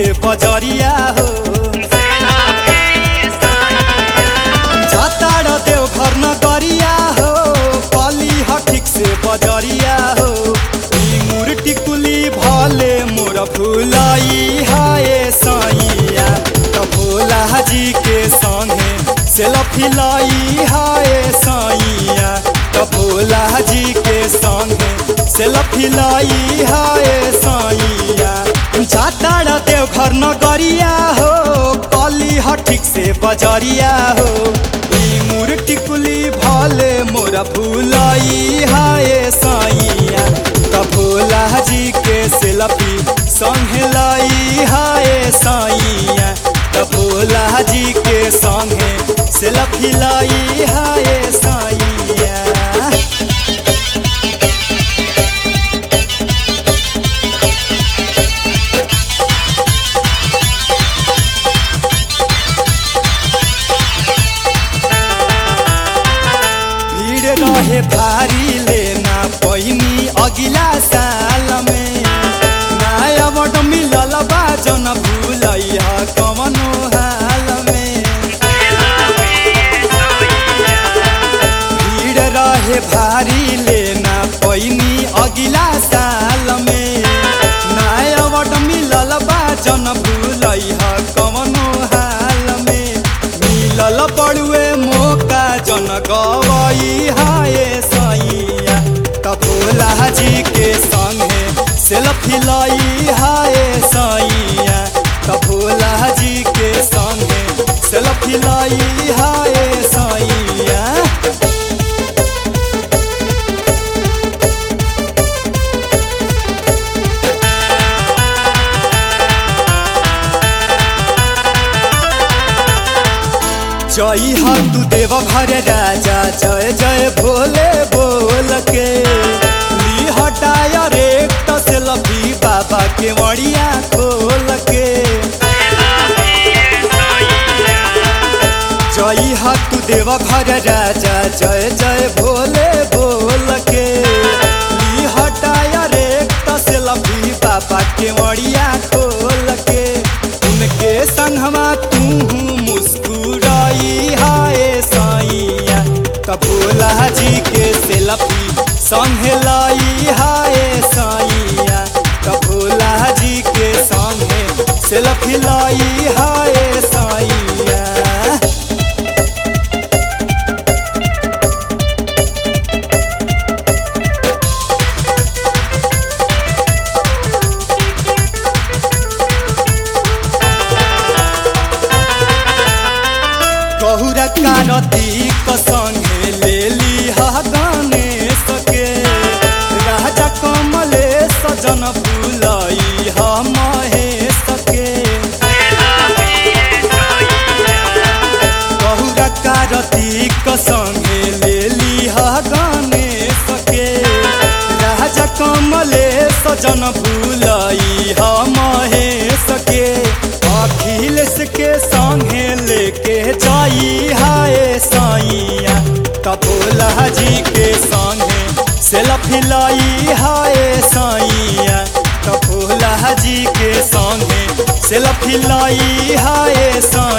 से बजरिया हो जातार देव घर न गरिया हो कली ह ठीक से बजरिया हो ई मूर्ति कुली भले मोर फुलाई हाय सैया त भोला जी के संगे सेल्फी लाई हाय सैया त भोला जी के संगे सेल्फी लाई हाय सैया जातार देव घर न गरिया हो कली ह ठीक से बजरिया हो ई मूर्ति कुली भले मोरा फुलाई हाय सैया त भोला जी के सेल्फी संगे लाई हाय सैया त भोला जी के संगे सेल्फी लाई हाय सैया भीड़ रहे भारी लेना पैनी अगिला साल में नया बट मिलल बा जन भूलैया कवनो हाल में भीड़ रहे भारी लेना पैनी अगिला साल में नया बट मिलल बा जन भूलैया कवनो हाल में मिलल पड़ुए मौका जन गवई हाय सैया कपोला जी के संगे सेल्फी लाई हाय सैया कपोला जी के संगे सेल्फी लाई हाय सैया जय हो तू देव घर राजा जय जय भोले बोल के ली हटाया रे सेल्फी बाबा के मड़िया खोल के जय हो तू देव घर राजा जय जय भोले बोल के ली हटाया रे सेल्फी बाबा के मड़िया खोल के उनके संगवा तू मुस्कुराई हाय साइया कपोला जी के सेल्फी संगे लाई हाय साइया कपोला जी के संगे सेल्फी लाई हाय साइया कहुरा कारतीक संगे ले ली हा गणेश के राजा कमलेश जन फुलाई हा महेश के कहुरा कारतीक संगे ले ली हा गणेश के राजा कमलेश जन फुलाई हा महेश के अखिलेश के संगे लेके जाई हाय साइया कपोला जी के संगे सेल्फी लाई हाय साइया कपोला जी के संगे सेल्फी लाई हाय साइया